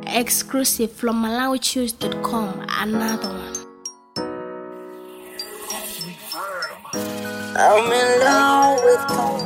Exclusive from MalawiChoose.com. Another one. I'm in love with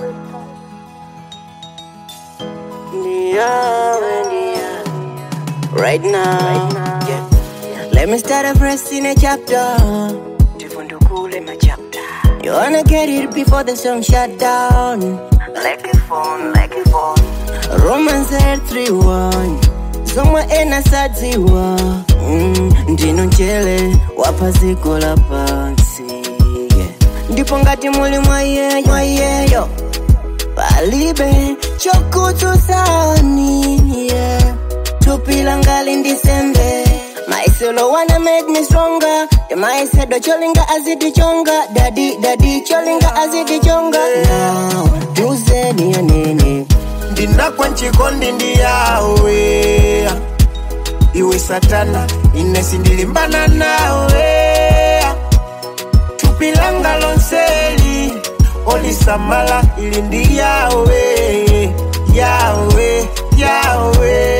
India, India. Right now, yeah. Let me start a verse in a chapter. Tifundukule my chapter. You wanna get it before the song shut down. Like a phone, like a phone. Romans 8 3 1. Somewhere in a sadziwa. Mm, ndino mchele wapaziko la pansi. Yeah. ndipo ngati muli mwayeyo mwayeyo palibe chokutusani yeah. tupila ngali ndisembe maisolo wana made me stronger maisedo cholinga azitichonga dadi dadi cholinga azitichonga now tuzeni yanene ndinakwa nchikondi ndi yawe iwe satana inesi ndilimbana nawe tupilanga lonseli olisamala ili ndi yawe yawe yawe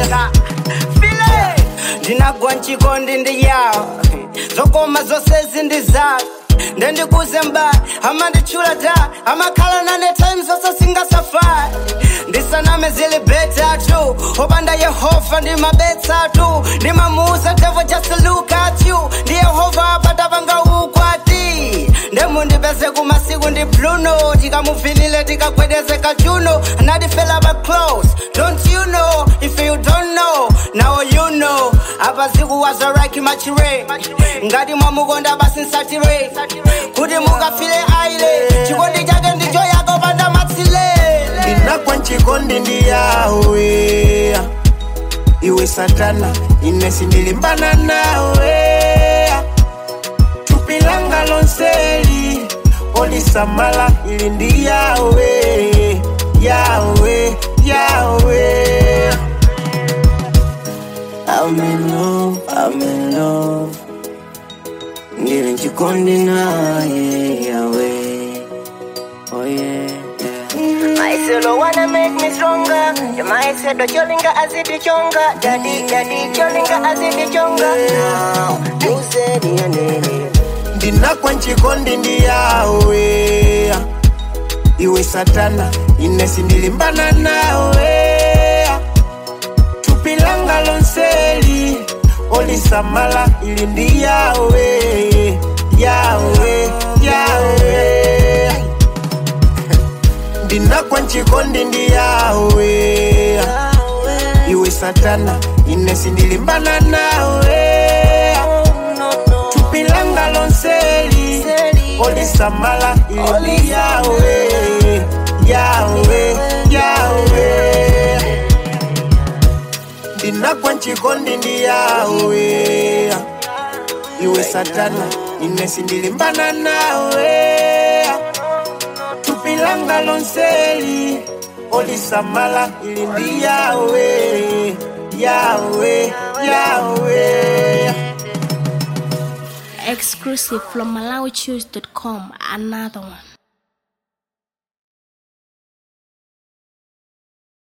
ndinagwa nchikondi ndi yawo zokoma zonse zindi zawo ndendikuze mba amanditchula ta amakhala nane time zonse singasafari ndisaname zili betatu opanda yehova ndimabetsatu ndimamuuza devil just look at you ndi yehova apata panga ukwati ndemundipeze kumasiku ndi pluno tikamuvinile tikagwedeze kachuno anadifela ba close don't you know if you don't know now you know apa zikuwazaraki machire ngati mwamukonda basi nsatire kuti mungafile aile chikondi chake ndicho yako panda matsile ndinakwa nchikondi ndi yawe iwe satana inesi ndilimbana nawe tupilanga lonseli olisamala ili ndi yawe yawe yawe I'm in love, I'm in love. Ndili nchikondi naye yawe. Oh yeah, yeah. Maiselo wanna make me stronger. Yeah, maisedo cholinga azitichonga. Daddy, daddy, cholinga azitichonga. Now, tuzeni yanene. ndinakwa nchikondi ndi yawe iwe satana inesi ndilimbana nawe tupilanga lonseli olisamala ili ndi yawe yawe yawe ndinakwa nchikondi ndi yawe iwe satana inesi ndilimbana nawe tupilanga lonseli olisamala ili yawe yawe yawe ndinagwa nchikondi ndi yawe iwe satana inesi ndilimbana nawe tupilanga lonseli olisamala ili ndi yawe yawe yawe Exclusive from MalawiChoose.com. Another one.